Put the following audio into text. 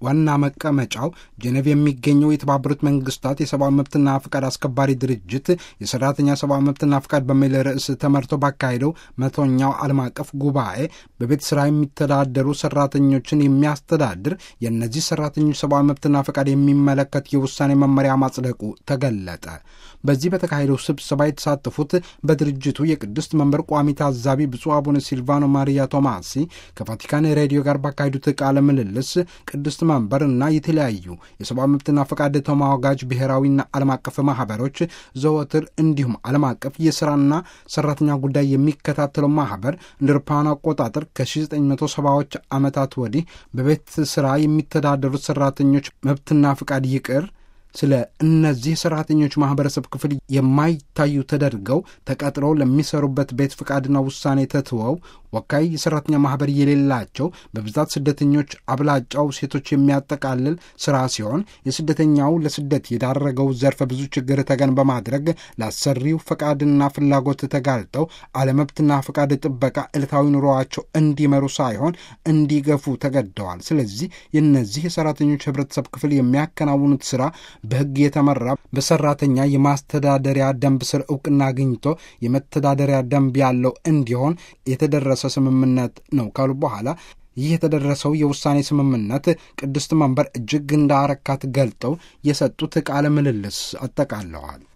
ዋና መቀመጫው ጄኔቭ የሚገኘው የተባበሩት መንግስታት የሰብአዊ መብትና ፍቃድ አስከባሪ ድርጅት የሰራተኛ ሰብአዊ መብትና ፍቃድ በሚል ርዕስ ተመርቶ ባካሄደው መቶኛው ዓለም አቀፍ ጉባኤ በቤት ስራ የሚተዳደሩ ሰራተኞችን የሚያስተዳድር የእነዚህ ሰራተኞች ሰብአዊ መብትና ፍቃድ የሚመለከት የውሳኔ መመሪያ ማጽደቁ ተገለጠ። በዚህ በተካሄደው ስብሰባ የተሳተፉት በድርጅቱ የቅድስት መንበር ቋሚ ታዛቢ ብፁዕ አቡነ ሲልቫኖ ማሪያ ቶማሲ ከቫቲካን ሬዲዮ ጋር ባካሄዱት ቃለ ምልልስ ቅድስት መንበር እና የተለያዩ የሰብአዊ መብትና ፈቃድ ተሟጋጅ ብሔራዊና ዓለም አቀፍ ማህበሮች ዘወትር እንዲሁም ዓለም አቀፍ የስራና ሰራተኛ ጉዳይ የሚከታተለው ማህበር እንደ አውሮፓውያን አቆጣጠር ከ1970ዎች ዓመታት ወዲህ በቤት ስራ የሚተዳደሩት ሰራተኞች መብትና ፍቃድ ይቅር ስለ እነዚህ ሰራተኞች ማህበረሰብ ክፍል የማይታዩ ተደርገው ተቀጥረው ለሚሰሩበት ቤት ፍቃድና ውሳኔ ተትወው ወካይ የሰራተኛ ማህበር የሌላቸው በብዛት ስደተኞች አብላጫው ሴቶች የሚያጠቃልል ስራ ሲሆን የስደተኛው ለስደት የዳረገው ዘርፈ ብዙ ችግር ተገን በማድረግ ለአሰሪው ፈቃድና ፍላጎት ተጋልጠው አለመብትና ፈቃድ ጥበቃ ዕለታዊ ኑሮዋቸው እንዲመሩ ሳይሆን እንዲገፉ ተገደዋል። ስለዚህ የእነዚህ የሰራተኞች ህብረተሰብ ክፍል የሚያከናውኑት ስራ በሕግ የተመራ በሰራተኛ የማስተዳደሪያ ደንብ ስር እውቅና አግኝቶ የመተዳደሪያ ደንብ ያለው እንዲሆን የተደረሰ ስምምነት ነው ካሉ በኋላ ይህ የተደረሰው የውሳኔ ስምምነት ቅድስት መንበር እጅግ እንዳረካት ገልጠው የሰጡት ቃለ ምልልስ አጠቃለዋል።